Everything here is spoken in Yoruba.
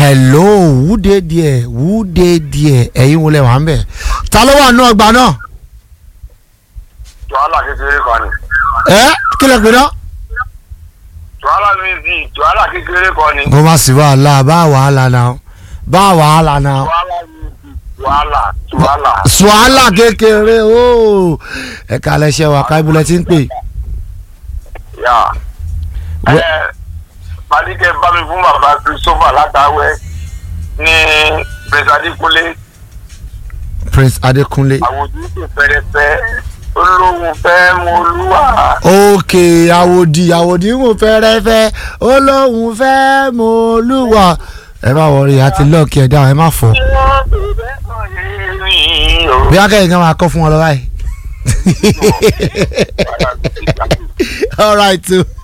hello wúde díẹ̀ wúde díẹ̀ ẹ̀yin wọlé wà ń bẹ̀ ta ló wà nù ọgbà náà Jọ̀hálà kékeré kan ni. ẹ kí lè pè náà. Jọ̀hálà méjì Jọ̀hálà kékeré kan ni. kó má sí wàhálà bá wàhálà náà bá wàhálà náà. Jọ̀hálà méjì Jọ̀hálà Jọ̀hálà. suhala kékeré ooo ẹ̀ka lẹ́sẹ̀ wà ká ibùdó ti ń pè. Yà. Ẹ Wẹ́- Fadíkẹ́ bá mi fún bàbá Christopher látàwẹ́ ní Pẹ̀sàdíkúlé Prince Adékúnlé. àwòjú tó fẹ́rẹ́fẹ́ olóhùn fẹ́ mú olúwa. òkè àwòdì àwòdì ń wò fẹ́rẹ́fẹ́ olóhùn fẹ́ mọ olúwa. ẹ má wọrí àti lọ́ọ̀kì ẹ̀dá ẹ má fọ́. bí akẹ́yìn kan máa kọ́ fún wọn lọ báyìí. all right o.